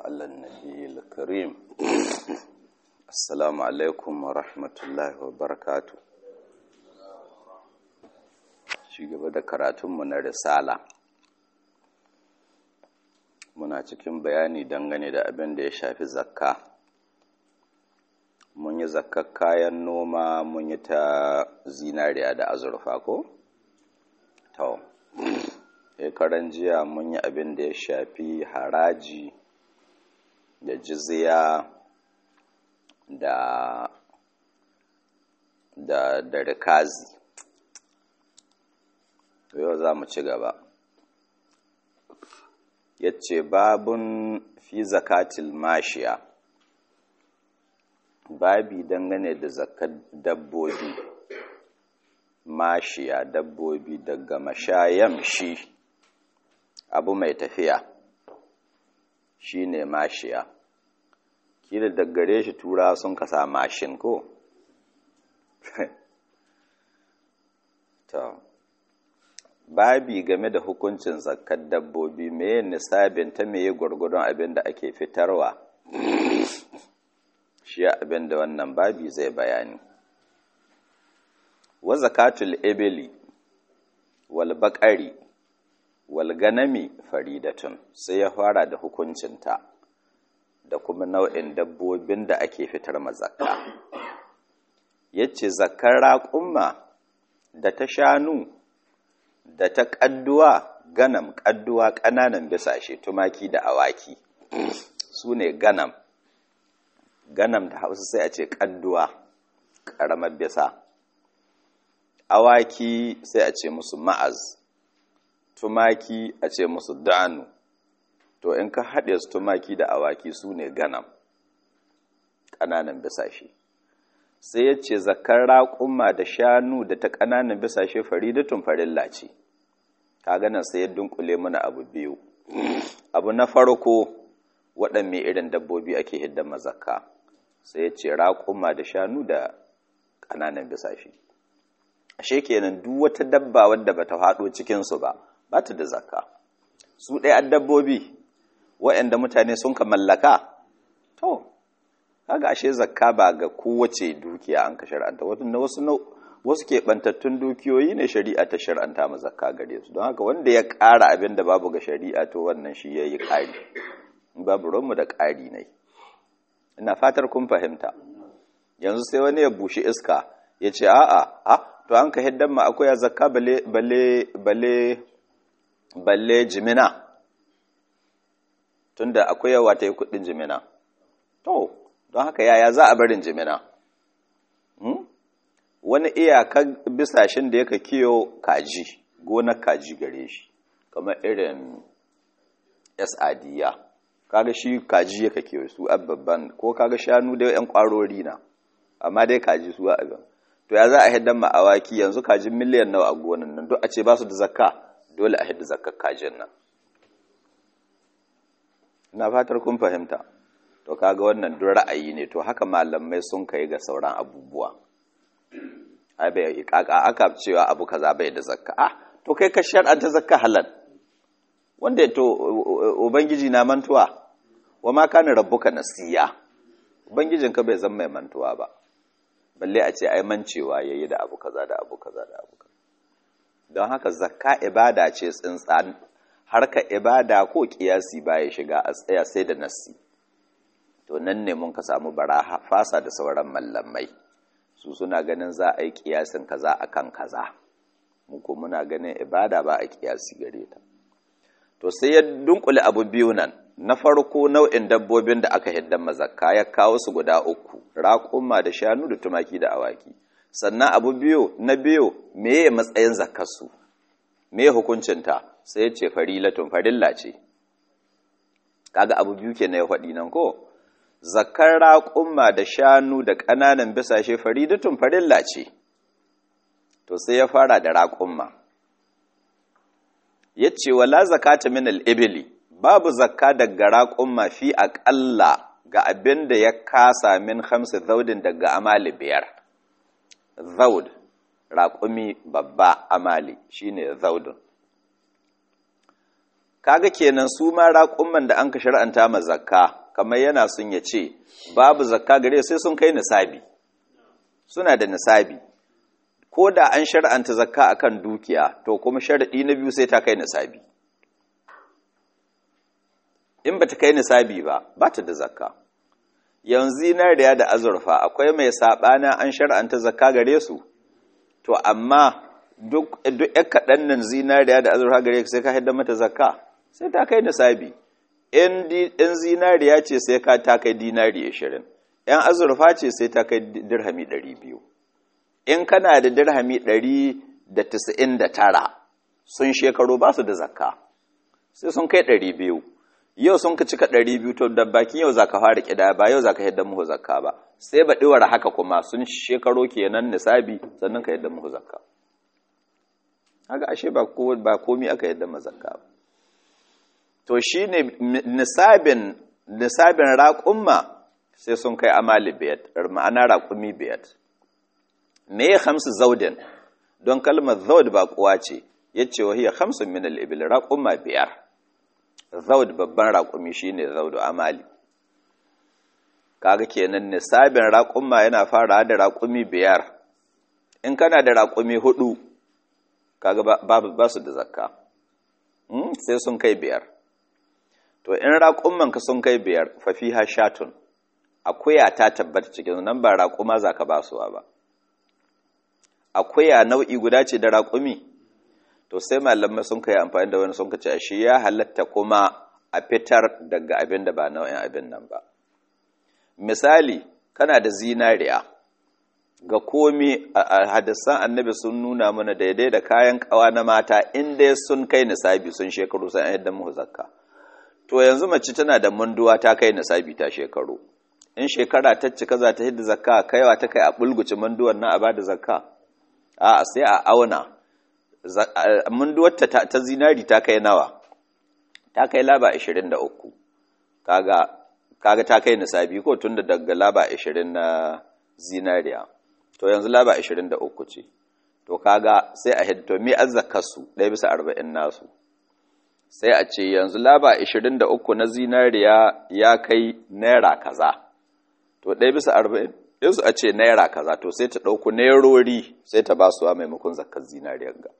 على النبي الكريم السلام عليكم ورحمة الله وبركاته shi gaba da karatunmu na risala muna cikin bayani dangane da abin da ya shafi zakka mun yi zakkar kayan noma mun yi ta zinariya da azurfa ko? to karan jiya mun yi abin da ya shafi haraji da jizya da da da rikazi yau za mu ci gaba ya ce babun fi zakatil mashiya babi dangane da zakat dabbobi mashiya dabbobi daga mashayam shi abu mai tafiya shi ne mashiya kila daggare shi tura sun kasa mashin ko to babi game da hukuncin zakkar dabbobi meye nisabin ta meye gwargwadon abin da ake fitarwa shi abin da wannan babi zai bayani wa zakatul ibili wal baqari wal ganami faridatun sai ya fara da hukuncinta da kuma nau'in dabbobin da ake fitar mazakka yace zakkar raƙumma da ta shanu da ta ƙadduwa ganam ƙadduwa ƙananan bisashe tumaki da awaki su ne ganam ganam da hausa sai a ce ƙadduwa ƙaramar bisa awaki sai a ce musu ma'az tumaki a ce musu danu to in ka haɗe su tumaki da awaki su ne ganam ƙananan bisashe sai ya ce zakar raƙumma da shanu da ta ƙananan bisashe faridatun farilla ce ka ganin sai ya dunkule mana abu biyu abu na farko waɗanne irin dabbobi ake hidda mazakka sai ya ce raƙumma da shanu da ƙananan bisashe ashe kenan duk wata dabba wadda bata haɗo cikinsu ba ba ta da zakka su ɗaya dabbobi waɗanda mutane sun ka mallaka to kaga ashe zakka ba ga kowace dukiya an ka shar'anta wasu wasu keɓantattun dukiyoyi ne shari'a ta shar'anta ma zakka gare su don haka wanda ya ƙara abin da babu ga shari'a to wannan shi ya yi ƙari babu ranmu da ƙari ne ina fatar kun fahimta yanzu sai wani ya bushe iska ya ce a'a a to an ka hiddan ma akwai zakka bale bale bale balle jimina tunda akwai yawa ta yi kuɗin jimina to don haka yaya za a barin jimina wani iyakan bisashen da yaka kiyo kaji gonar kaji gare shi kamar irin sadiya kaga shi kaji yaka kiyo su babban ko kaga shanu da yan kwarori na amma dai kaji su abin to ya za a hiddan ma awaki yanzu kajin miliyan nawa a gonan nan duk a ce ba su da zakka dole a hidda zakkar kajin nan ina fatar kun fahimta to kaga wannan duk ra'ayi ne to haka malamai sun kai ga sauran abubuwa ai bai kaka aka cewa abu kaza bai da zakka ah to kai ka shar'anta zakka halal wanda to ubangiji na mantuwa wa ma kana rabbuka nasiya ubangijin ka bai zan mai mantuwa ba balle a ce ai mancewa yayi da abu kaza da abu kaza da abu kaza don haka zakka ibada ce tsintsan harka ibada ko kiyasi baya shiga a tsaya sai da nasi to nan ne mun ka samu baraha fasa da sauran mallamai su suna ganin za a yi kiyasin kaza akan kaza mu ko muna ganin ibada ba a kiyasi gare ta to sai ya dunkule abu biyu nan na farko nau'in dabbobin da aka hiddan mazakka ya kawo su guda uku raƙuma da shanu da tumaki da awaki sannan abu biyu na biyu meye matsayin zakkarsu me hukuncinta sai ya ce farilatun farilla ce kaga abu biyu ke na ya faɗi nan ko zakar raƙumma da shanu da ƙananan bisashe faridatun farilla ce to sai ya fara da raƙumma ya ce wala zakata min al'ibili babu zakka daga raƙumma fi aƙalla ga abin da ya kasa min hamsin zaudin daga amali biyar zaud raƙumi babba amali shine zaudun kaga kenan su ma raƙumman da an ka shar'anta ma zakka kamar yana sun ya ce babu zakka gare sai sun kai nisabi suna da nisabi ko da an shar'anta zakka akan dukiya to kuma sharadi na biyu sai ta kai nisabi in bata kai nisabi ba ba ta da zakka yanzu zinariya da azurfa akwai mai sabana an shar'anta zakka gare su to amma duk duk kaɗan nan zinariya da azurfa gare sai ka haidda mata zakka sai ta kai nisabi in zinariya ce sai ka ta kai dinari 20 yan azurfa ce sai ta kai dirhami 200 in kana da dirhami 199 sun shekaru ba su da zakka sai sun kai 200 yau sun ka cika 200 to da bakin yau zaka fara kida ba yau zaka yadda muhu zakka ba sai ba diwara haka kuma sun shekaro kenan nisabi sannan ka yadda muhu zakka haka ashe ba ko ba komai aka yadda ma zakka ba to shi ne nisabin nisabin raƙumma sai sun kai amali biyat ma'ana raƙumi biyat me ya hamsu zaudin don kalmar zaud ba kuwa ce ya ce wa hiya hamsin min al'ibil raƙumma biyar zaud babban raƙumi shi ne zaudu amali kaga kenan nisabin raƙumma yana fara da raƙumi biyar in kana da raƙumi hudu kaga ba su da zakka sai sun kai biyar to in raƙummanka sun kai biyar fafiha shatun akuya ta tabbata cikin nan ba raƙuma za ka basuwa ba akuya nau'i guda ce da raƙumi to sai malamai sun kai amfani da wani sun kace shi ya halatta kuma a fitar daga abin da ba nau'in abin nan ba misali kana da zinariya ga komi a hadisan annabi sun nuna mana daidai da kayan kawa na mata inda sun kai nisabi sun shekaru sun yadda mu zakka to yanzu mace tana da munduwa ta kai nisabi ta shekaru in shekara ta cika za ta hidda zakka kaiwa ta kai a bulguci munduwar na a bada zakka a sai a auna munduwar ta, ta zinari ta kai nawa ta kai laba 23 kaga kaga ta kai nisabi ko tunda daga laba 20 na zinariya to yanzu laba 23 ce to kaga sai a hidda to me azzakasu ɗaya bisa 40 nasu sai a ce yanzu laba 23 na zinariya ya kai naira kaza to ɗaya bisa 40 yanzu a ce naira kaza to sai ta ɗauku nairori sai ta ba su a maimakon zakar zinariyar ga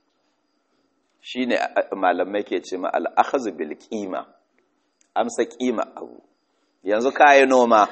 shi ne malamai ke ce ma al'akhazu bil ƙima amsa ƙima abu yanzu kayi noma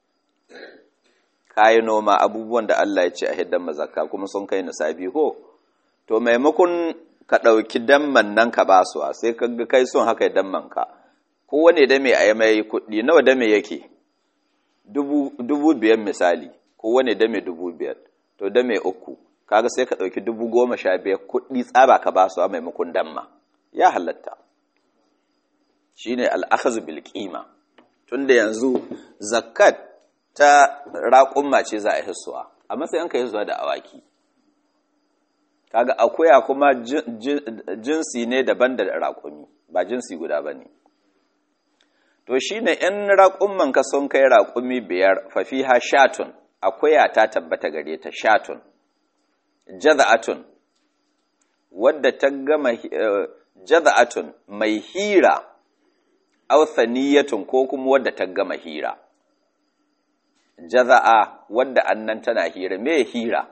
kayi noma abubuwan da Allah ya ce a hiddan mazaka kuma sun kai nisabi ko to maimakon ka ɗauki damman nan ka ba su sai ka ga kai sun haka damman ka kowane dame a yi mai kuɗi nawa dame yake dubu biyar misali kowane dame dubu biyar to dame uku kaga sai ka ɗauki dubu goma sha biyar kuɗi tsaba ka ba su a maimakon damma ya halatta shi ne al'akazu bilkima tun da yanzu zakat ta raƙumma ce za a hisuwa a matsayin ka hisuwa da awaki kaga akuya kuma jinsi ne daban da raƙumi ba jinsi guda ba ne to shi ne in raƙumman ka sun kai raƙumi biyar fafiha shatun akuya ta tabbata gare ta shatun jaza'atun wadda ta gama jaza'atun mai hira authaniyatun ko kuma wadda ta gama hira jaza'a wadda annan tana hira me hira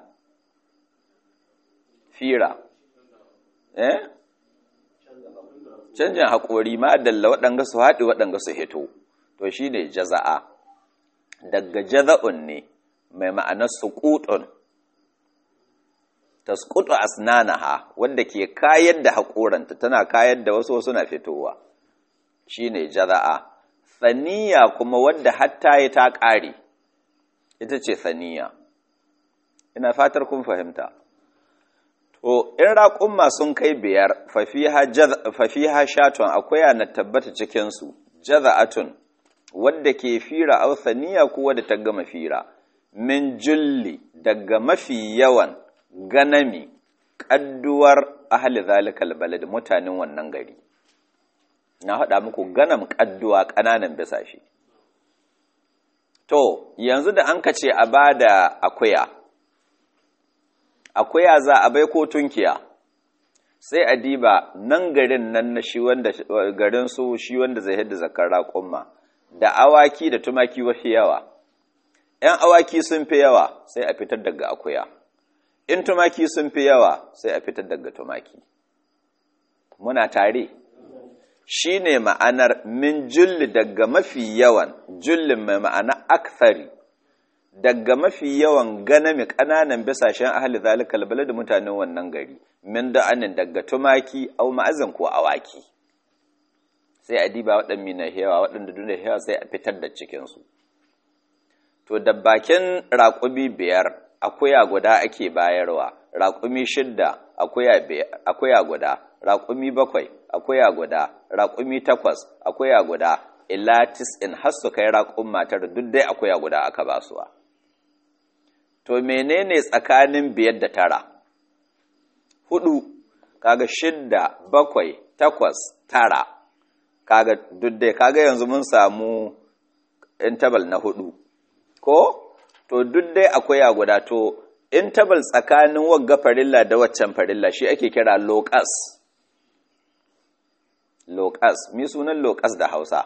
fira eh canjin haƙori ma dalla waɗanga su haɗi waɗanga su hito to shi ne jaza'a daga jaza'un ne mai ma'anar suƙuɗun ta suƙuɗu asnanaha wadda ke kayar da haƙoranta tana kayar da wasu wasu na fitowa shi ne jaza'a saniya kuma wadda hatta ya ta ƙare ita ce saniya ina fatar kun fahimta To, in raƙumma sun kai biyar, fafiha shatun akwai na tabbata cikinsu, jaza'atun, wadda ke fira ausaniya ko wadda ta gama fira, min julli daga mafi yawan ganami, ƙadduwar ahali zalikal balad mutanen wannan gari. Na haɗa muku ganam ƙadduwa ƙananan bisa shi. To, yanzu da an ka ce a ba da akuya, akuya za a bai ko tunkiya sai a diba nan garin nan na shi wanda garin su shi wanda zai hidda zakar raƙumma da awaki da tumaki wafi yawa ‘yan awaki sun fi yawa sai a fitar daga akuya in tumaki sun fi yawa sai a fitar daga tumaki muna tare shi ne ma'anar min julli daga mafi yawan jullin mai ma'ana akthari daga mafi yawan ganami ƙananan bisashen ahli zalikal balad mutanen wannan gari min da'anin daga tumaki au ma'azin ko awaki sai a diba waɗanda na hewa waɗanda duna hewa sai a fitar da cikinsu to da bakin raƙumi biyar akuya guda ake bayarwa raƙumi shidda akuya guda raƙumi bakwai akuya guda raƙumi takwas akuya guda ilatis in har su kai raƙun matar duk dai akuya guda aka basuwa to menene tsakanin biyar da tara hudu kaga shidda bakwai takwas tara kaga duk dai kaga yanzu mun samu intabal na hudu ko to duk dai akwai guda to intabal tsakanin wagga farilla da waccan farilla shi ake kira locus locus mi sunan locus da Hausa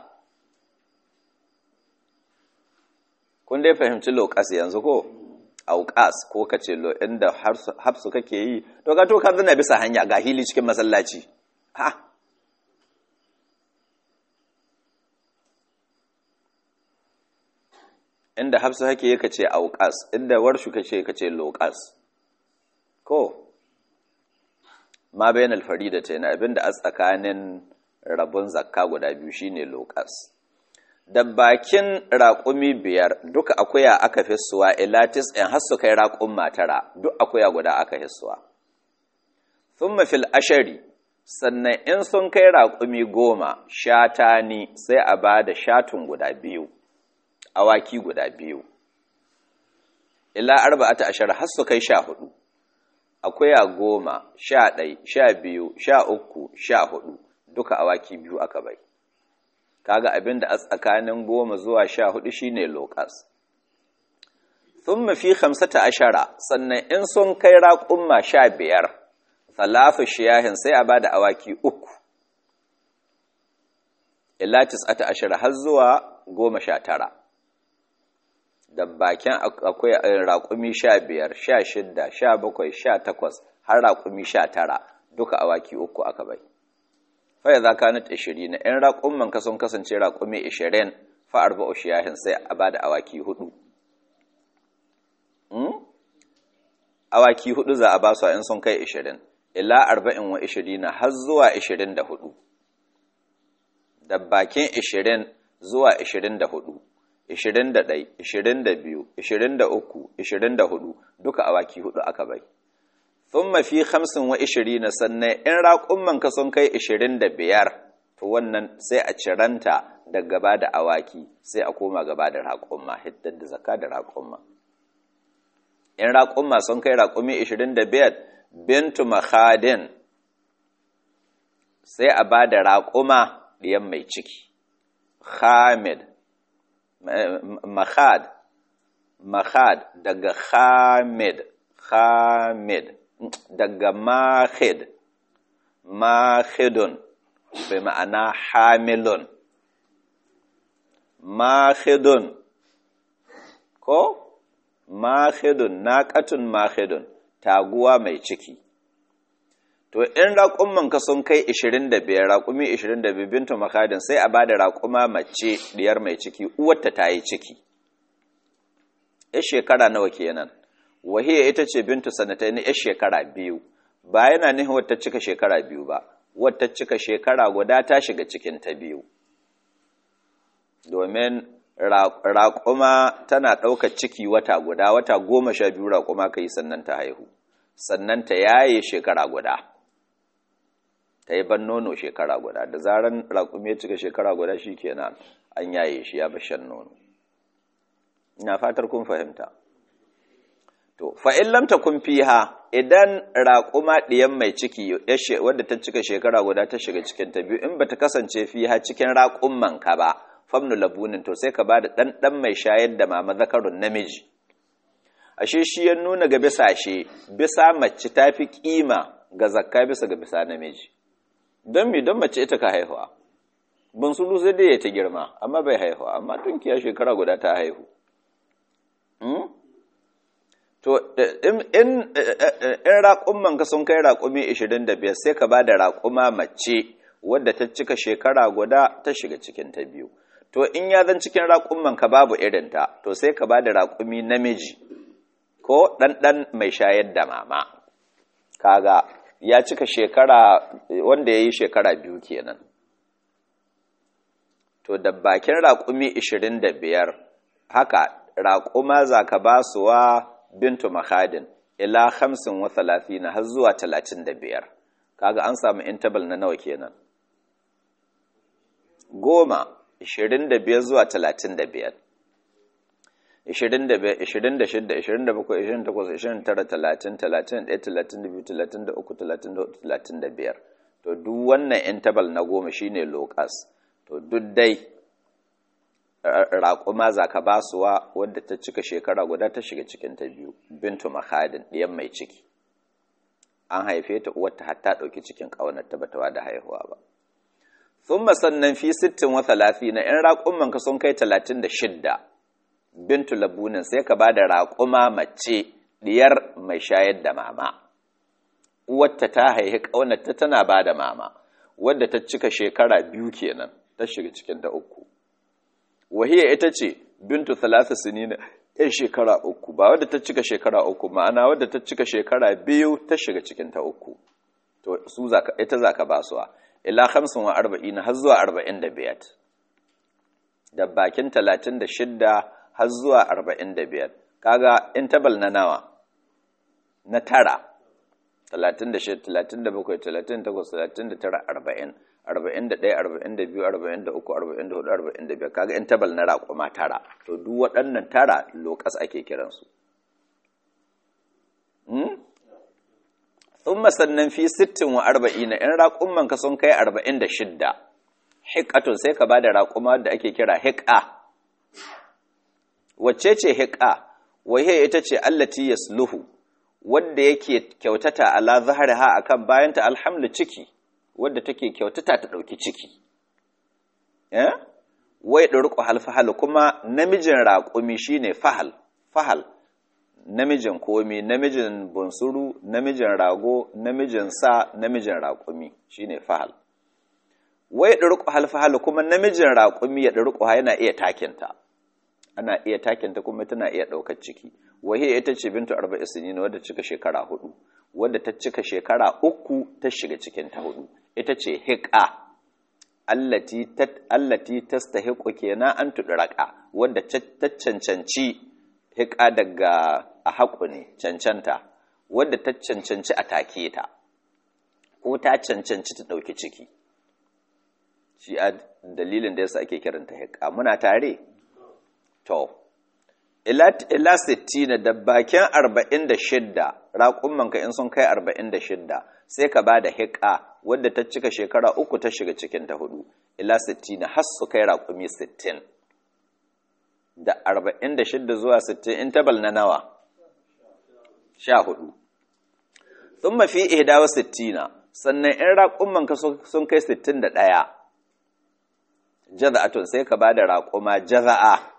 kun dai fahimci locus yanzu ko auqas ko kace lo inda hafsu kake yi to ka to ka zana bisa hanya ga hili cikin masallaci ha inda hafsu hake yake ce auqas inda warshu kace kace loqas ko ma bayan alfarida ce na abinda a tsakanin rabon zakka guda biyu shine loqas da bakin raƙumi biyar duka akuya aka fissuwa ilatis in har su kai raƙun matara duk akuya guda aka hissuwa thumma fil ashari sannan in sun kai raƙumi goma shatani sai a ba da shatun guda biyu awaki guda biyu ila arba'ata ashar har su kai sha hudu akuya goma sha ɗai sha biyu sha uku sha hudu duka awaki biyu aka bai kaga abin da a tsakanin goma zuwa sha hudu shine lokas thumma fi khamsata ashara sannan in sun kai raƙumma sha biyar salafu shiyahin sai a bada awaki uku ila tis'ata ashara har zuwa goma sha tara da bakin akwai raƙumi sha biyar sha shidda sha bakwai sha takwas har raƙumi sha tara duka awaki uku aka bai faya za ka nut ishirin na ‘yan raƙumman ka sun kasance raƙumi ishirin fa'ar ba shiyahin sai a ba da awaki hudu awaki hudu za a ba su in sun kai ishirin ila arba'in wa ishirin na har zuwa ishirin da hudu da bakin ishirin zuwa ishirin da hudu ishirin da ɗai ishirin da biyu ishirin da uku ishirin da hudu duka awaki hudu aka bai sun mafi hamsin wa ishiri na sannan in raƙumman ka sun kai ishirin da biyar to wannan sai a ciranta da gaba da awaki sai a koma gaba da raƙumma hiddar da zaka da raƙumma in raƙumma sun kai raƙumi ishirin da biyar bintu mahadin sai a ba da raƙuma ɗiyan mai ciki hamid mahad mahad daga hamid hamid daga mahid mahidun bai ma'ana hamilun mahidun ko mahidun naƙatun mahidun taguwa mai ciki to in raƙummanka sun kai 25 raƙumi 25 bintu makadin sai a bada raƙuma mace diyar mai ciki uwarta ta yi ciki ya shekara nawa kenan wahiya ita ce bintu sanatai na ya shekara biyu ba yana nihin wata cika shekara biyu ba wata cika shekara guda ta shiga cikin ta biyu domin raƙuma tana ɗaukar ciki wata guda wata goma sha biyu raƙuma ka yi sannan ta haihu sannan ta yaye shekara guda ta yi ban nono shekara guda da zaran raƙumi ya cika shekara guda shi kenan an yaye shi ya bashan nono ina fatar kun fahimta to fa'in lamta kun fiha idan raƙuma ɗiyan mai ciki wadda ta cika shekara guda ta shiga cikin ta biyu in ba ta kasance fiha cikin raƙumman ka ba famnu labunin to sai ka ba da ɗanɗan mai shayar da mama zakarun namiji ashe shi ya nuna ga bisa shi bisa mace ta fi ƙima ga zakka bisa ga bisa namiji don mi don mace ita ka haihuwa bunsuru sai dai ya ta girma amma bai haihu amma tunkiya shekara guda ta haihu to in raƙumman ka sun kai raƙumi 25 sai ka ba da raƙuma mace wadda ta cika shekara guda ta shiga cikin ta biyu to in ya zan cikin raƙumman ka babu irinta to sai ka ba da raƙumi namiji ko ɗanɗan mai shayar da mama kaga ya cika shekara wanda ya yi shekara biyu kenan to da bakin raƙumi 25 haka raƙuma za ka ba su wa bintu mahadin ila hamsin wa talatina har zuwa talatin da biyar kaga an samu intabal na nawa kenan goma ishirin da biyar zuwa talatin da biyar ishirin da biyar ishirin da shidda ishirin da bakwai ishirin da takwas ishirin tara talatin talatin da ɗaya talatin da biyu talatin da uku talatin da hudu talatin da biyar to duk wannan intabal na goma shine lokas to duk dai raƙuma za ka ba suwa wadda ta cika shekara guda ta shiga cikin ta biyu bintu mahadin ɗiyan mai ciki an haife ta uwarta hatta ɗauki cikin ƙaunar ta bata da haihuwa ba sun sannan fi sittin wa talafi na ‘yan raƙuman ka sun kai talatin da shidda bintu labunin sai ka ba da raƙuma mace ɗiyar mai shayar da mama uwarta ta haihi ƙaunar ta tana ba da mama wadda ta cika shekara biyu kenan ta shiga cikin ta uku wahiya ita ce bintu talata sinina yan shekara uku ba wadda ta cika shekara uku ma'ana wadda ta cika shekara biyu ta shiga cikin ta uku to su zaka ita zaka ba su ila 45 har zuwa 45 da bakin 36 har zuwa 45 kaga interval na nawa na tara 36 37 38 39 40 41 42 43 44 45 kaga interval na raƙuma tara to duk waɗannan tara lokas ake kiransu sun sannan fi 60 wa 40 na 'yan raƙumman ka sun kai 46 hikatun sai ka ba da raƙuma da ake kira hika wacce ce hika wahe ita ce allati yasluhu wadda yake kyautata ala zahariha akan bayanta alhamdu ciki wadda take kyautata ta ɗauki ciki wai ɗurƙu halfahal kuma namijin raƙumi shine fahal fahal namijin komi namijin bunsuru namijin rago namijin sa namijin raƙumi shine fahal wai ɗurƙu halfahal kuma namijin raƙumi ya ɗurƙu yana iya takinta ana iya takinta kuma tana iya ɗaukar ciki wahiya ita ce bintu arba'i sinina wadda cika shekara hudu wadda ta cika shekara uku ta shiga cikin ta hudu ita ce hiƙa allati tastahiqu kenan an tudraka wadda ta cancanci hiƙa daga a haƙu ne cancanta wadda ta cancanci a take ta ko ta cancanci ta ɗauki ciki shi a dalilin da yasa ake kiranta hiƙa muna tare to ila sittina da bakin arba'in da shidda raƙummanka in sun kai arba'in da shidda sai ka ba da hiƙa wadda ta cika shekara uku ta shiga cikin ta hudu ila sittina har su kai raƙumi sittin da arba'in da shidda zuwa sittin in tabal na nawa sha hudu sun mafi ihdawa sittina sannan in raƙummanka sun kai sittin da ɗaya jaza'atun sai ka ba da raƙuma jaza'a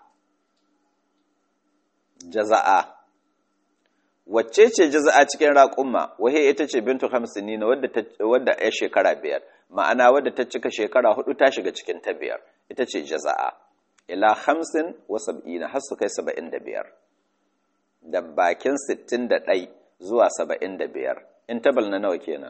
jaza'a wacce ce jaza'a cikin raƙumma wahe ita ce bintu hamsini na wadda ya shekara biyar ma'ana wadda ta cika shekara hudu ta shiga cikin ta biyar ita ce jaza'a ila hamsin wa sab'ina har su kai saba'in da biyar da bakin sittin da ɗai zuwa saba'in da biyar in tabal na nawa kenan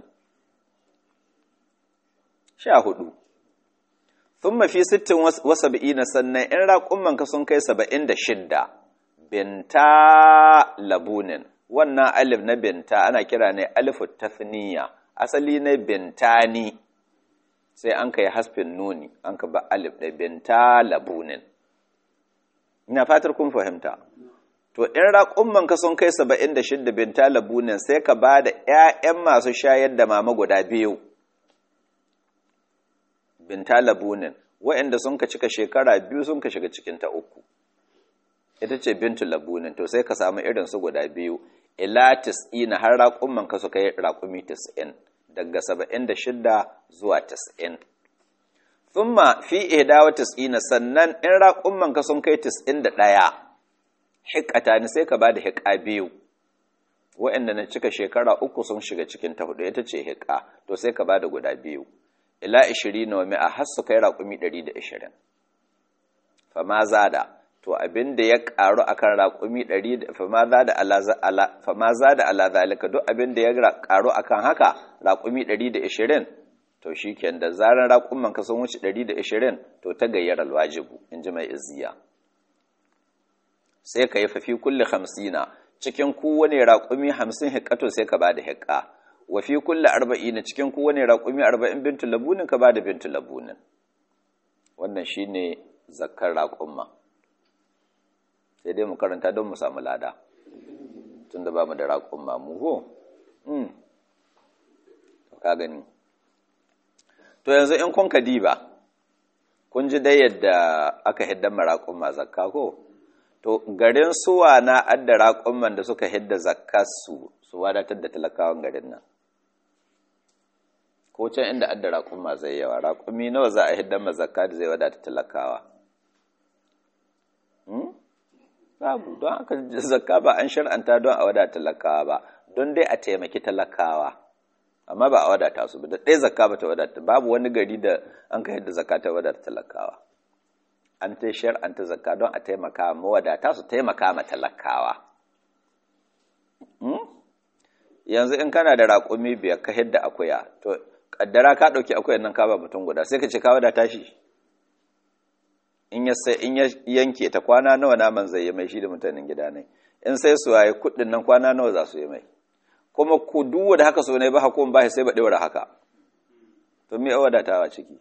sha hudu sun mafi sittin wa sab'ina sannan in raƙumman ka sun kai saba'in da shidda binta labunin wannan alif na binta ana kira ne alifu tafniya asali ne bintani sai an kai hasfin nuni an ka ba alif da binta labunin ina fatar kun fahimta to in raƙumman ka sun kai saba'in da shidda binta labunin sai ka ba da ‘ya'yan masu shayar da mama guda biyu binta labunin wa'inda sun ka cika shekara biyu sun ka shiga cikin ta uku ita ce bintu labunin to sai ka samu irin su guda biyu ila tis'ina har raƙumman ka suka yi raƙumi tis'in daga saba'in da shidda zuwa tis'in thumma fi ihdawa tis'ina sannan in raƙumman ka sun kai tis'in da ɗaya hikata ni sai ka ba da hiƙa biyu waɗanda na cika shekara uku sun shiga cikin ta hudu ita ce hiƙa to sai ka ba da guda biyu ila ishirin na wami a har su kai raƙumi ɗari da ishirin fama zada to abin da ya ƙaru a kan raƙumi ɗari da fama za da ala zalika duk abin da ya ƙaru a kan haka raƙumi ɗari da ishirin to shi ken da zarar raƙumman ka sun wuce ɗari da ishirin to ta gayyar alwajibu in ji mai izziya sai ka yi fafi kulle hamsina cikin kowane raƙumi hamsin hikato sai ka ba da hikka wa fi kulle arba'ina cikin kowane raƙumi arba'in bintu labunin ka ba da bintu labunin wannan shi ne zakkar raƙumma sai dai mu karanta don mu samu lada tun da ba mu da raƙumma mu ho ka gani to yanzu in kun ka diba kun ji dai yadda aka hidda maraƙumma zakka ko to garin suwa na adda raƙumman da suka hidda zakkarsu su wadatar da talakawan garin nan ko can inda adda raƙumma zai yawa raƙumi nawa za a hidda ma zakka da zai wadata talakawa babu don haka zakka ba an shar'anta don a wadata talakawa ba don dai a taimaki talakawa amma ba a wadata su ba da ɗaya zakka ba ta wadata babu wani gari da an ka yadda zakka ta wadata talakawa an ta shar'anta zakka don a taimaka mawadata su taimaka ma talakawa yanzu in kana da raƙumi biyar ka hidda akuya to kaddara ka ɗauki akuyan nan ka ba mutum guda sai ka ce ka wadata shi in ya sai in ya yanke ta kwana nawa naman zai yi mai shi da mutanen gida ne in sai su waye kuɗin nan kwana nawa za su yi mai kuma ku duwa da haka so ne ba hakon ba sai ba ɗewar haka to me wadatawa ciki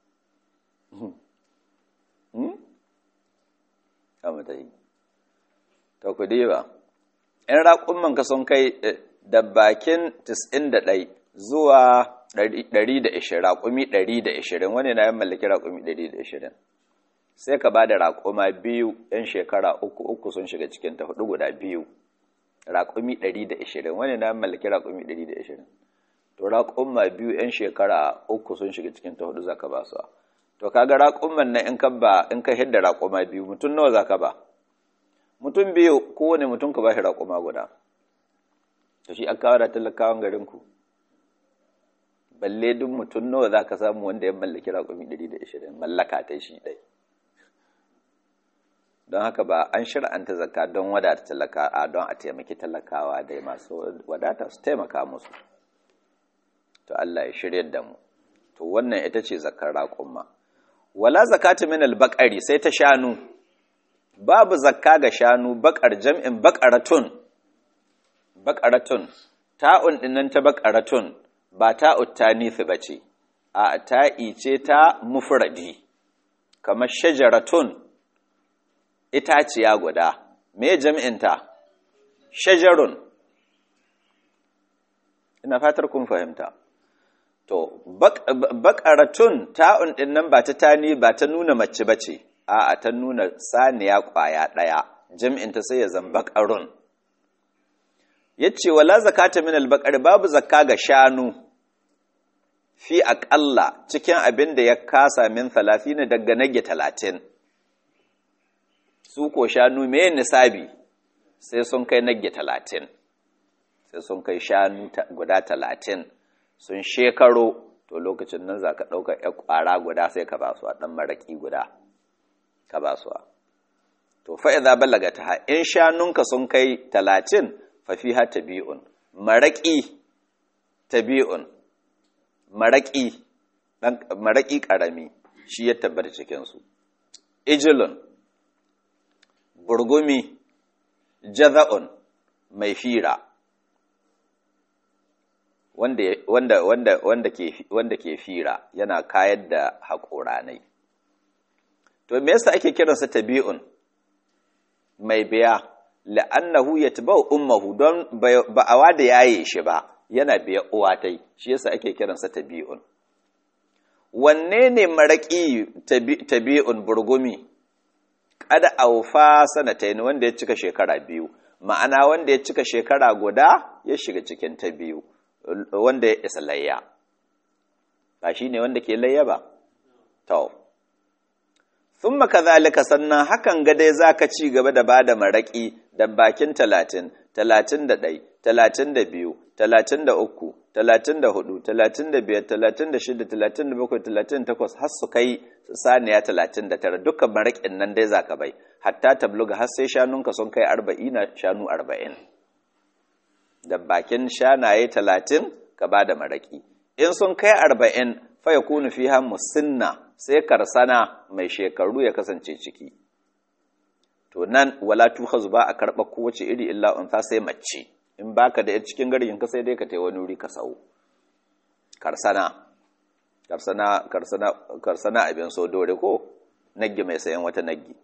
kama ta yi to ku diba in raƙumman ka sun kai da bakin 91 zuwa 120 raƙumi 120 wani na yin mallaki raƙumi 120 sai ka ba da raƙuma biyu 'yan shekara uku uku sun shiga cikin ta hudu guda biyu raƙumi 120 wani na yin mallaki raƙumi 120 to raƙuma biyu 'yan shekara uku sun shiga cikin ta hudu za ka ba su to kaga raƙumman nan in ka ba in ka hidda raƙuma biyu mutum nawa zaka ba mutum biyu kowane mutum ka ba shi raƙuma guda to shi aka da talakawan garin ku balle duk mutum nawa zaka samu wanda ya mallaki raƙumi 120 mallaka ta shi dai don haka ba an shir'anta zakka don wadata talaka a don a taimaki talakawa dai masu wadata su taimaka musu to Allah ya shiryar da mu to wannan ita ce zakkar raƙumma wala zakata min albaqari sai ta shanu babu zakka ga shanu bakar jam'in baqaratun baqaratun ta'un dinnan ta baqaratun ba ta'ut tanisi bace a ta'i ce ta mufradi kamar shajaratun itaciya guda me jam'in ta shajarun ina fatar kun fahimta To, bakaratun ta'un ɗin nan ba ta tani ba ta nuna mace ba ce, a ta nuna saniya ƙwaya ɗaya, jam'inta sai ya zan bakarun. Ya ce, wala zakata min albakar babu zakka ga shanu, fi aƙalla cikin abin da ya kasa min talafi ne daga nage talatin. Su ko shanu me nisabi sai sun kai nage talatin, sai sun kai shanu guda talatin. sun shekaro to lokacin nan za ka ɗaukar ‘yan ƙwara guda sai ka ba su a ɗan maraƙi guda ka ba su to fa'iza balaga ta ha in shanunka sun kai talatin fafiha tabi'un maraƙi tabi'un maraƙi maraƙi ƙarami shi ya tabbata cikinsu ijilun burgumi jaza'un mai fira wanda, wanda, wanda, wanda, ke, wanda ke fira yana kayar da haƙoranai. To, me yasa ake kiransa tabi'un mai biya, la'annahu ya taba ummahu don ba a wada yaye shi ba, yana biya uwatai, shi yasa ake kiransa tabi'un. Wanne ne maraƙi tabi'un burgumi? Kada aufa sanatain wanda ya cika shekara biyu, ma'ana wanda ya cika shekara guda ya shiga cikin ta biyu. wanda ya isa layya ba shi ne wanda ke layya ba to thumma kadhalika sannan hakan ga dai zaka ci gaba da bada maraki da bakin 30 31 32 33 34 35 36 37 38 har su kai saniya 39 dukkan maraƙin nan dai zaka bai hatta tabluga har sai shanunka sun kai 40 na shanu 40 da bakin shanaye 30 ka bada maraƙi in sun kai 40 fa yakunu fiha musinna sai karsana mai shekaru ya kasance ciki to nan wala tukhazu ba a karɓa kowace iri illa unsa sai mace in baka da cikin garin ka sai dai ka tai wani wuri ka sau karsana karsana karsana karsana abin so dore ko naggi mai sayan wata naggi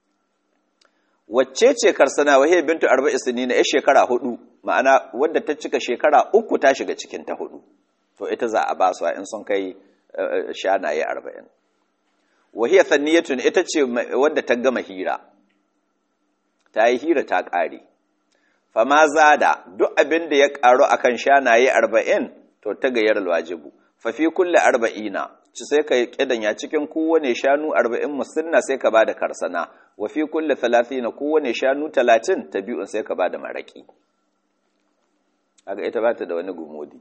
wacce ce karsana wahiyar bintu arba'i sinina ya shekara hudu ma'ana wadda ta cika shekara uku ta shiga cikin ta hudu to ita za a ba su in sun kai shanaye arba'in wahiyar sanniyatun ita ce wadda ta gama hira ta yi hira ta ƙare fama zada duk abin da ya ƙaru a kan shanaye arba'in to ta gayyar wajibu fafi kulle arba'ina ci sai ka ƙidanya cikin kowane shanu arba'in musulna sai ka ba da karsana wafi kulle talatina kowane shanu talatin ta biyun sai ka ba da maraƙi haka ita ba ta da wani gumodi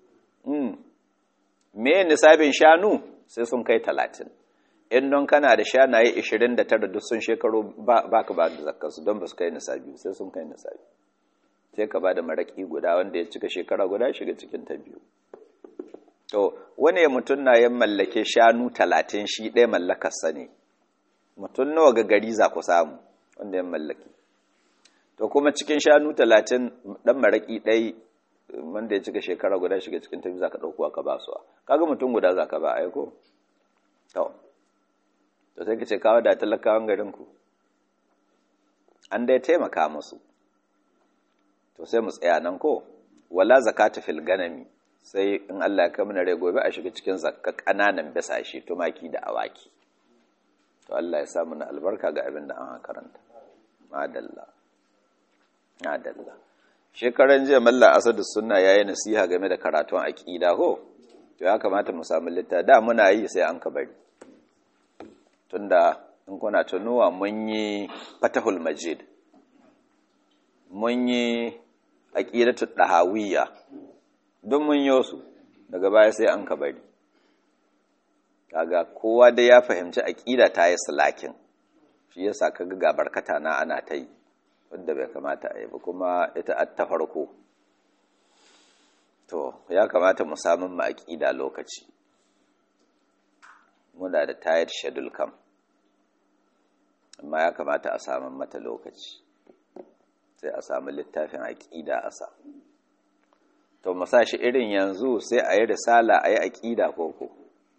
me nisabin shanu sai sun kai talatin in don kana da shanaye 29 duk sun shekaru ba ka ba da zakkarsu don ba su kai nisabi sai sun kai nisabi sai ka ba da maraƙi guda wanda ya cika shekara guda shiga cikin ta biyu to wani mutum na yin mallake shanu talatin shi ɗaya mallakarsa ne mutum nawa ga gari za ku samu wanda ya mallake to kuma cikin shanu talatin ɗan maraƙi ɗai wanda ya cika shekara guda shiga cikin ta biyu za ka ɗauko aka ba su kaga mutum guda za ka ba aiko to to sai ka ce kawo da talakawan garinku an dai taimaka musu to sai mu tsaya nan ko wala zakata fil ganami sai in Allah ya kamuna rai gobe a shiga cikin zakka kananan bisashe tumaki da awaki to Allah ya samu na albarka ga abin da an karanta madalla madalla shekaran jiya malla asadu sunna yayi nasiha game da karatun aqida ko to ya kamata mu samu litta da muna yi sai an ka bari tunda in kuna tunuwa mun yi fatahul majid mun yi aqidatu dahawiyya don mun yi su daga baya sai an ka bari kaga kowa da ya fahimci aqida ta yi salakin shi yasa kaga ga barkata na ana ta yi wanda bai kamata a yi ba kuma ita ta farko to ya kamata mu samun ma aqida lokaci muna da tayar shedul kam amma ya kamata a samun mata lokaci sai a samu littafin aƙida a sa to mu shi irin yanzu sai a yi risala a yi aƙida koko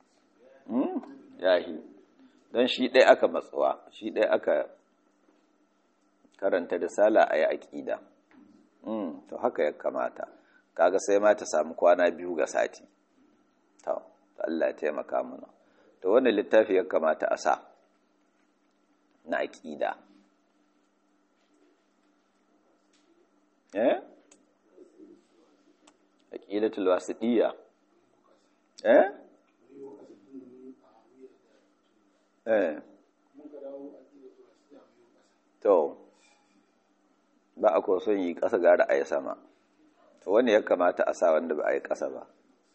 yahi don shi ɗaya aka matsuwa shi ɗaya aka karanta risala a yi aƙida to haka ya kamata kaga sai ma ta samu kwana biyu ga sati to Allah ya taimaka mana to wannan littafi ya kamata a sa na aƙida eh aqidatul wasidiyya eh eh to ba a ko son yi ƙasa gara a yi sama to wani ya kamata a sa wanda ba a yi ƙasa ba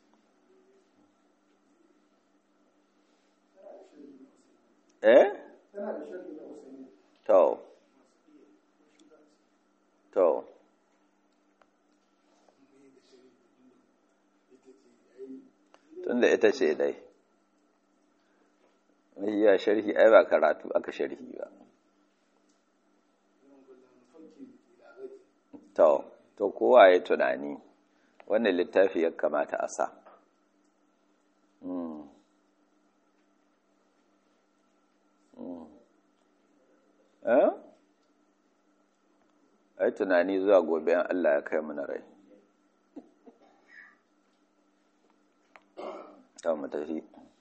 eh to to tunda ita ce dai ya sharhi ai ba karatu aka sharhi ba to to kowa ya tunani wannan littafi ya kamata a sa eh ai tunani zuwa gobe in Allah ya kai mana rai ta mu tafi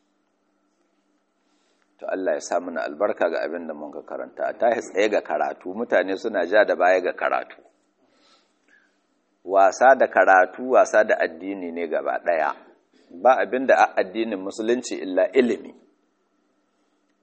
to Allah ya sa mana albarka ga abin da mun ka karanta ta tsaye ga karatu mutane suna ja da baya ga karatu wasa da karatu wasa da addini ne gaba daya ba abin da addinin musulunci illa ilimi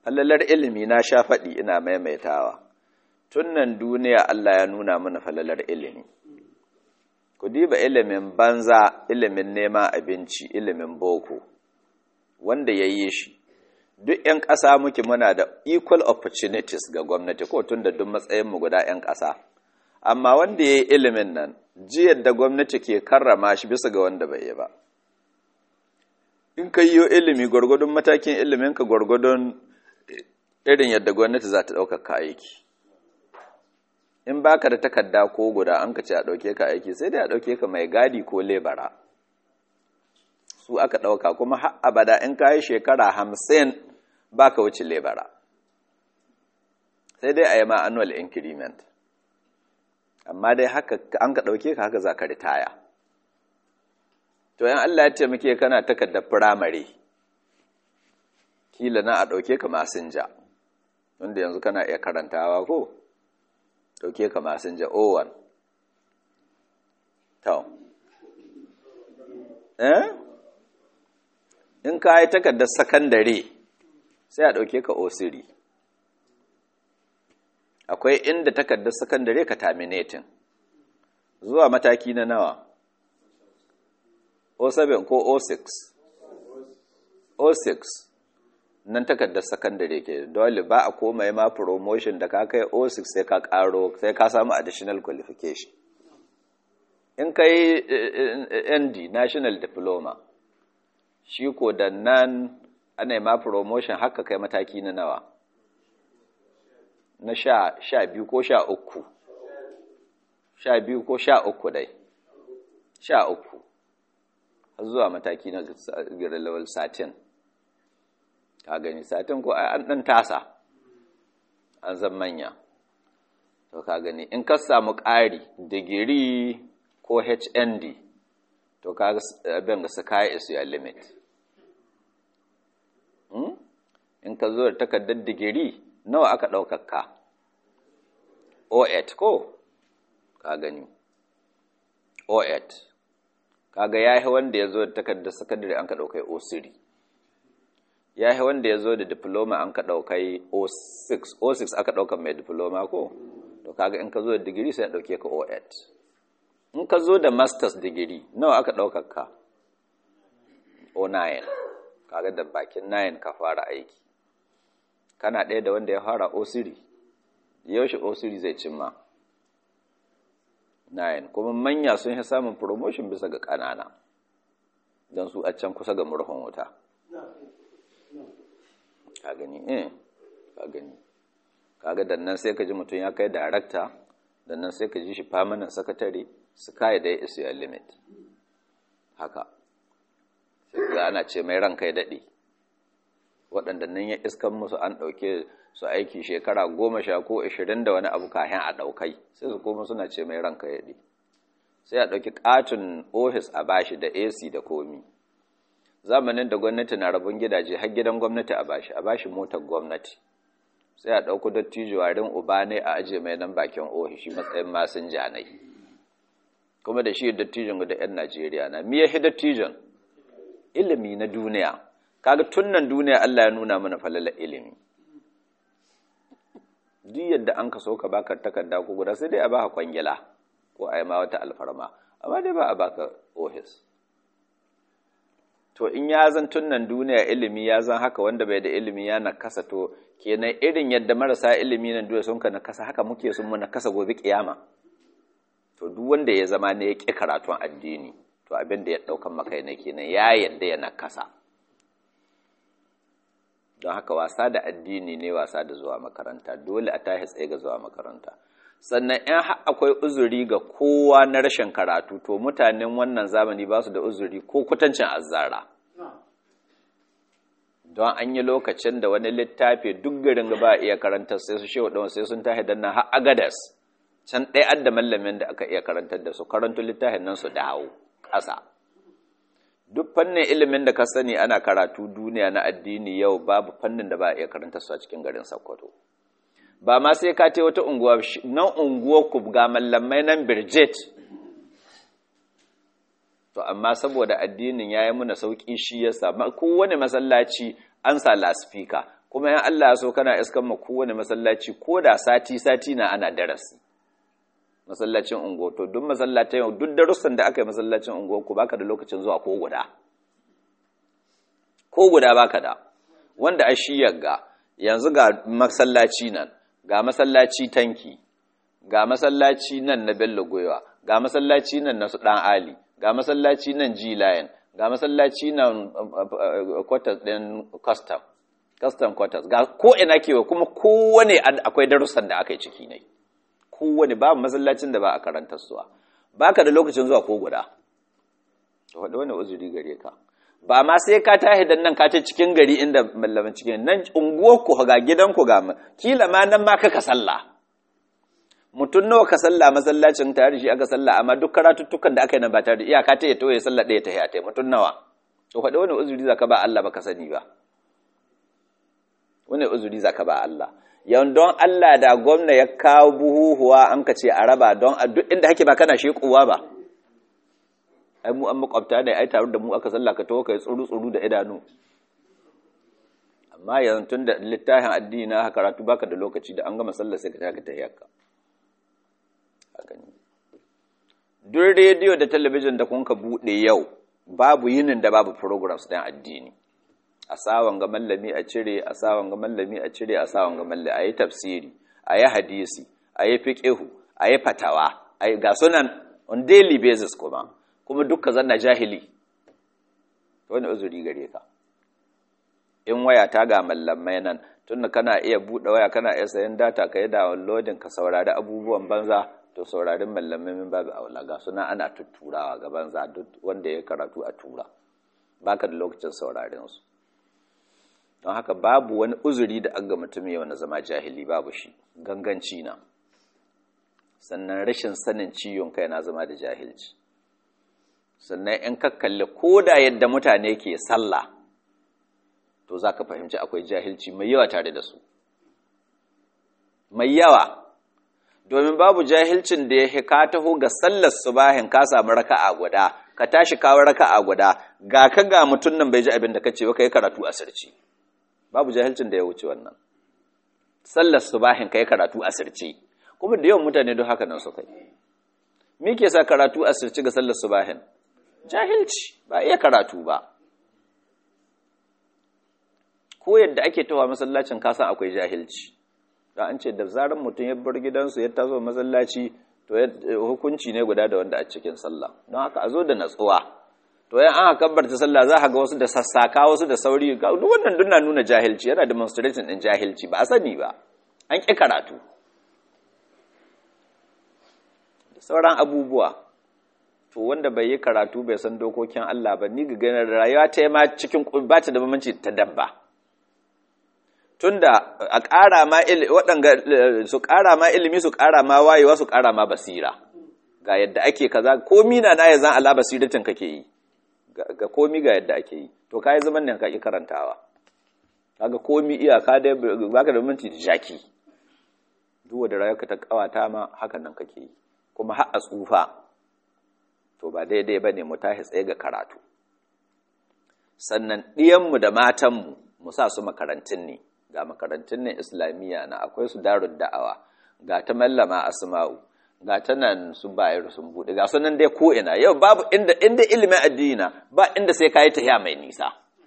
falalar ilimi na sha faɗi ina maimaitawa tun nan duniya Allah ya nuna mana falalar ilimi ku diba ilimin banza ilimin neman abinci ilimin boko wanda ya yi shi duk 'yan ƙasa muke muna da equal opportunities ga gwamnati ko tun da duk matsayinmu guda 'yan ƙasa amma wanda ya yi ilimin nan jiyar da gwamnati ke karrama shi bisa ga wanda bai yi ba in ka yi ilimi gwargwadon matakin iliminka gwargwadon irin yadda gwamnati za ta ɗaukaka aiki in baka da takarda ko guda an ka ce a ɗauke ka aiki sai dai a ɗauke ka mai gadi ko lebara su aka ɗauka kuma har abada in ka yi shekara hamsin baka wuce lebara sai dai a yi ma annual increment amma dai haka an ka ɗauke ka haka za ka ritaya to yan Allah ya taimake kana takardar firamare kila na a ɗauke ka masinja wanda yanzu kana iya karantawa ko ɗauke ka masinja owan to eh in ka yi takardar sakandare sai a ɗauke ka osiri akwai inda takardar sakandare ka terminating zuwa mataki na nawa 07 ko 06 06 nan takardar sakandare ke dole ba a komai ma promotion da ka kai 06 sai ka karo sai ka samu additional qualification in ka yi nd national diploma shi ko da nan ana ma promotion haka kai mataki na nawa na sha sha biyu ko sha uku sha biyu ko sha uku dai sha uku har zuwa mataki na grade level satin ka gani satin ko an dan tasa an zan manya to ka gani in ka samu ƙari digiri ko hnd to ka abin da sky is your limit in ka zo da takardar digiri nawa aka ɗaukaka o8 ko ka gani o8 kaga ya yi wanda ya zo da takardar sakandare an ka ɗaukai o3 ya yi wanda ya zo da diploma an ka ɗaukai o6 o6 aka ɗaukan mai diploma ko to kaga in ka zo da digiri sai ɗauke ka o8 in ka zo da masters digiri nawa aka ɗaukaka o9 kaga da bakin 9 ka fara aiki kana ɗaya da wanda ya fara osiri yaushe osiri zai cimma 9 kuma manya sun yi samun promotion bisa ga ƙanana don su a can kusa ga murhun wuta ka gani eh ka gani kaga dan nan sai ka ji mutum ya kai darakta dan nan sai ka ji shi permanent secretary su kai da is your limit haka sai ga ana ce mai ranka ya daɗe waɗanda nan ya iskan musu an ɗauke su aiki shekara goma sha ko ashirin da wani abu kayan a ɗaukai sai su koma suna ce mai ranka ya daɗe sai a ɗauki ƙaton ofis a bashi da ac da komi zamanin da gwamnati na rabon gidaje har gidan gwamnati a bashi a bashi motar gwamnati sai a ɗauko dattijo warin uba ne a aje mai nan bakin ofishi matsayin masun janai kuma da shi dattijon da 'yan najeriya na miya shi dattijon ilimi na duniya kaga tunnan duniya Allah ya nuna mana falala ilimi duk yadda an ka so ka baka takarda ko guda sai dai a baka kwangila ko a yi ma wata alfarma amma dai ba a baka ofis to in ya zan tunnan duniya ilimi ya zan haka wanda bai da ilimi ya nakasa to kenan irin yadda marasa ilimi nan duniya sun ka nakasa haka muke sun mu nakasa gobe kiyama to duk wanda ya zama ne ya ƙi karatun addini to abin da ya ɗaukan maka ne kenan ya yadda ya nakasa don haka wasa da addini ne wasa da zuwa makaranta dole a tashi tsaye ga zuwa makaranta sannan in akwai uzuri ga kowa na rashin karatu to mutanen wannan zamani ba su da uzuri ko kutancin azzara don an yi lokacin da wani littafi duk garin ba a iya karantar sai su shewa ɗan sai sun tahi dan nan har agadas can ɗaya adda mallamin da aka iya karantar da su karanto littafin nan su dawo ƙasa duk fannin ilimin da ka sani ana karatu duniya na addini yau babu fannin da ba a iya karanta su a cikin garin Sokoto ba ma sai ka wata unguwa nan unguwa ku ga mallamai nan Birjet to amma saboda addinin yayi muna sauki shi yasa kowane masallaci an sa laspika kuma yan Allah ya so kana iskan ma kowane masallaci ko da sati sati na ana darasi masallacin ungo to duk masallacin yau duk darussan da aka yi masallacin ungo ku baka da lokacin zuwa ko guda ko guda baka da wanda a shi yagga yanzu ga masallaci nan ga masallaci tanki ga masallaci nan na bello goyewa ga masallaci nan na su dan ali ga masallaci nan g-line ga masallaci nan quarters din custom custom quarters ga ko ina kewa kuma kowane akwai darussan da aka yi ciki ne kowane babu masallacin da ba a karantar suwa baka da lokacin zuwa ko guda wadda wani uzuri gare ka ba ma sai ka tahi dan nan ka ta cikin gari inda mallamin cikin nan unguwar ku ga gidan ku ga kila ma nan ma kaka sallah mutum nawa ka sallah masallacin tare shi aka sallah amma duk karatuttukan da aka yi nan ba tare da iyaka ta ya toye sallah ɗaya ta ya ta mutum nawa to faɗi wani uzuri zaka ba Allah baka sani ba wani uzuri zaka ba Allah yan don Allah da gwamna ya kawo buhuhuwa an ka ce a raba don a duk inda hake ba kana shekuwa ba ai mu an makwabta da ai tare da mu aka sallah ka tawo kai tsuru tsuru da idanu amma yanzu tun da littafin addini na karatu baka da lokaci da an gama sallah sai ka taka tahiyyarka duk rediyo da talabijin da kun ka buɗe yau babu yinin da babu programs ɗin addini a sawan ga mallami a cire a sawan ga mallami a cire a sawan ga mallami a yi tafsiri a yi hadisi a yi fiƙihu a yi fatawa a yi ga sunan on daily basis kuma kuma dukka zanna jahili wani uzuri gare ka in waya ta ga mallamai nan tunda kana iya buɗe waya kana iya sayan data ka yi downloading ka saurari abubuwan banza to saurarin mallamai min babu aula ga suna ana tutturawa ga banza duk wanda ya karatu a tura baka da lokacin saurarin su don haka babu wani uzuri da an ga mutum yau na zama jahili babu shi ganganci na sannan rashin sanin ciwon kai na zama da jahilci sannan in ka kalli ko da yadda mutane ke sallah to za ka fahimci akwai jahilci mai yawa tare da su mai yawa domin babu jahilcin da ya ka taho ga sallar subahin ka samu raka'a guda ka tashi kawo raka'a guda ga ka ga mutum nan bai ji abin da ka ce ba ka yi karatu a sirci babu jahilcin da ya wuce wannan sallar subahin ka yi karatu a sirci kuma da yawan mutane don haka nan su kai me ke sa karatu a sirci ga sallar subahin jahilci ba iya karatu ba ko yadda ake tawa masallacin kasan akwai jahilci da an ce da zarar mutum ya bar gidansu ya tazo masallaci to hukunci ne guda da wanda a cikin sallah don haka a zo da natsuwa to yan an kabbarta sallah za a ga wasu da sassaka wasu da sauri duk wannan duna nuna jahilci yana demonstrating din jahilci ba a sani ba an ƙi karatu da sauran abubuwa to wanda bai yi karatu bai san dokokin Allah ba ni ga ganin rayuwa ta yi ma cikin ba ta da bambanci ta dabba tunda a ƙara ma waɗanga su ƙara ma ilimi su ƙara ma wayewa su ƙara ma basira ga yadda ake kaza komi na na ya zan ala basiratin kake yi ga komi ga yadda ake yi to kai zaman nan ka ki karantawa kaga komi iyaka da baka da minti da jaki duk wanda rayuwarka ta kawata ma hakan nan kake yi kuma har a tsufa to ba daidai bane mu tashi tsaye ga karatu sannan ɗiyanmu da matanmu mu sa su makarantun ne ga makarantun ne islamiyya na akwai su darun da'awa ga ta mallama asma'u ga ta nan su bayar sun buɗe ga sunan dai ko ina yau babu inda inda ilimin addini na ba inda sai kayi tahiya mai nisa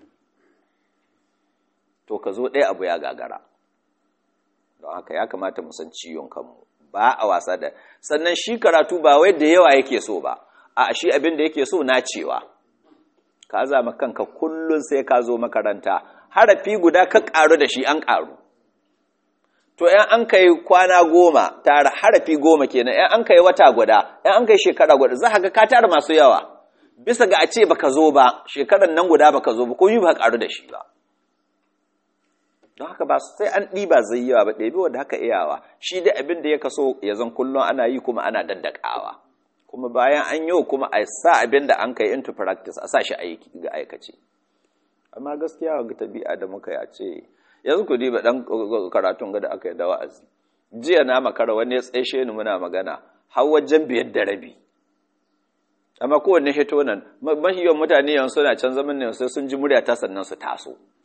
to ka zo ɗaya abu ya gagara don haka ya kamata mu san ciwon kanmu ba a wasa da sannan shi karatu ba wai da yawa yake so ba a shi abin da yake so na cewa ka zama kanka kullun sai ka zo makaranta harafi guda ka ƙaru da shi an ƙaru to ‘yan an kai kwana goma tara harafi goma kenan ‘yan an kai wata guda ‘yan an kai shekara guda za ka ka tara masu yawa bisa ga a ce baka zo ba shekaran nan guda baka zo ba ko yi ba ƙaru da shi ba don haka ba sai an ɗiba zai yawa ba ɗabi wanda haka iyawa shi da abin da ya kaso ya zan kullum ana yi kuma ana daddakawa kuma bayan an yi kuma a sa abin da an kai into practice a sa shi ga aikace amma gaskiya ga tabi'a da muka yi a ce yanzu ku diba dan karatun ga da aka yi da wa'azi jiya na makara wani ya tsaishe ni muna magana har wajen biyar da rabi amma kowanne hito nan mahiyon mutane yanzu suna can zaman ne sai sun ji murya ta sannan su taso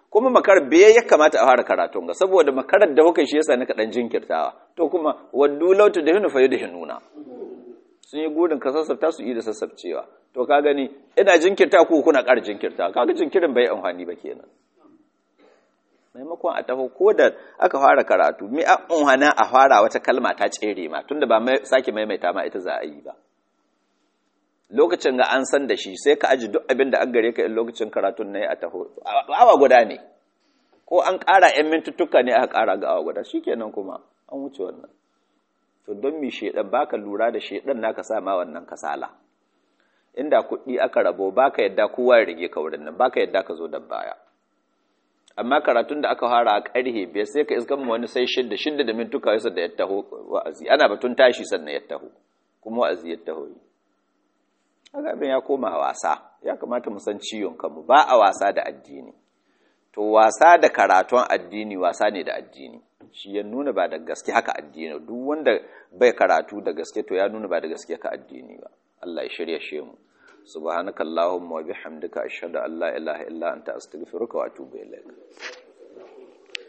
kuma makarar biye ya kamata a fara karatun ga saboda makarar da kuka shi yasa nika dan jinkirtawa to kuma waddu lautu da hinu fa da hinuna sun yi gudun ka sassafta su yi da sassafcewa to ka gani ina jinkirta ku kuna ƙara jinkirta kaga jinkirin bai amfani ba kenan maimakon a taho ko da aka fara karatu mi a unhana a fara wata kalma ta tsere ma tunda ba mai sake maimaita ma ita za a yi ba lokacin ga an san da shi sai ka aji duk abin da an gare ka in lokacin karatun ne a taho awa guda ne ko an ƙara 'yan mintuttuka ne aka ƙara ga awa guda shikenan kuma an wuce wannan to don mi shedan baka lura da shedan naka sa ma wannan kasala inda kuɗi aka rabo baka yadda kowa ya rige ka wurin nan baka yadda ka zo da baya amma karatun da aka fara a ƙarhe biyar sai ka iskan wani sai shidda shidda da mintuka yasa da ya taho wa'azi ana batun tashi sannan ya taho kuma wa'azi ya taho yi haka abin ya koma wasa ya kamata mu san ciwon kanmu ba a wasa da addini to wasa da karatun addini wasa ne da addini shi ya nuna ba da gaske haka addini duk wanda bai karatu da gaske to ya nuna ba da gaske haka addini ba Allah ya shirya shi mu subhanakallahumma wa bihamdika ashhadu an la ilaha illa anta astaghfiruka wa atubu ilaik